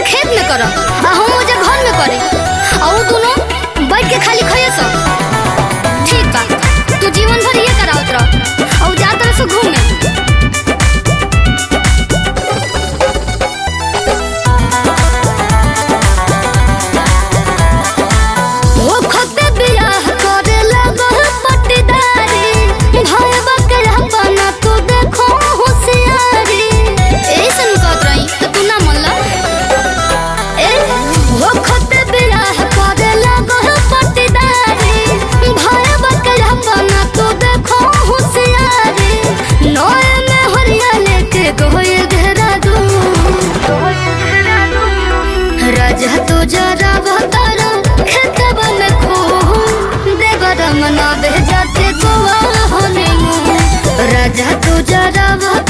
खेत में कर आ हम ओजे घर में करी आ उ दोनों बैठ के खाली खइए सब ठीक बा तू जीवन भर ये करावत रह और जा तरह से घूमे ओ खते बियाह करे लगल पटदारी भाई बकरा बना तू देखो होशियारी ऐसन कहत रही त तू ना मनला ए ओ खते बियाह करे लगल पटदारी भाई बकरा बना तू देखो होशियारी नए में हरिया लेके गोए घेरा दू राजा तो जरा बहतारा खेतवा में खो देवर मना भेजाते गोवा होने राजा तो जरा बहतारा